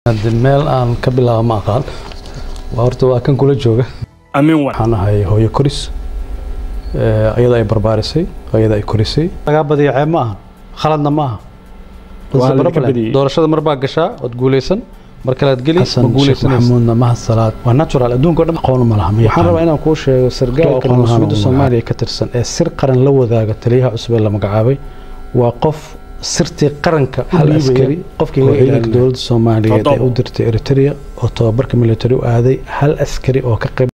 Hadda meel aan ka bilaabo ma aqaan waa horta waa kan kula jooga amiin wan waxaan ahay hooyo koris Eh, ayada ay barbaarisay ayada ay korisay lagaa badiya ceeb ma aha khaladna ma aha Waa Balse la problem. ka badiyey. doorashada mar baa gashaa ood guuleysan mar kalead geli ma xasan sheekh guuleysanaysa maxamuudna mahad salaad waa natural adduunka oo dhan aqoon ma laha ma waxaan yaqaan rabaa inaan kuu sheego sargaalka aqoon lahaan mas-uuliyadda oo soomaaliya ka tirsan ee sir qaran la wadaaga taliyaha cusub ee la magacaabay waa qof sirtii qaranka u Hal dhiibaya askari qofkii oo laga ciidanka ilaalinayo dowladda soomaaliyeed ee Toddoba. u dirtay eritrea oo tababarka military u aaday hal askari oo ka qayb